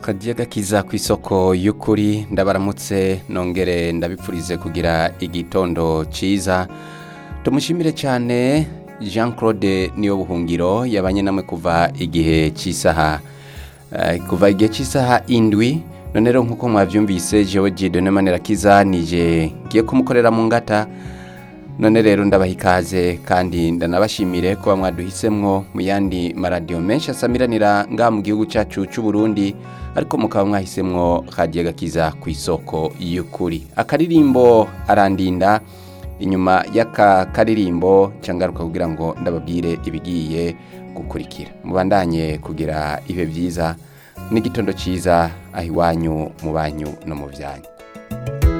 kagiye gakiza ku isoko y'ukuri ndabaramutse nongere ndabipfurize kugira igitondo cyiza tumushimire cyane jean claude niyo buhungiro yabanye namwe kuva igihe cy'isaha eh, kuva igihe cy'isaha indwi none rero nk'uko mwabyumvise jewe jidone manirakiza nije ngiye kumukorera mu ngata none rero ndabaha ikaze kandi ndanabashimire kuba mwaduhisemwo mu yandi maradiyo menshi asamiranira ngaha mu gihugu cyacu cy'u Burundi ariko mukaba mwahisemwo kagiye gakiza ku isoko y'ukuri akaririmbo arandinda inyuma y'aka karirimbo cangaruka kugira ngo ndababwire ibigiye gukurikira mubandanye kugira ibe byiza n'igitondo cyiza aho iwanyu mu banyu no mu byanyu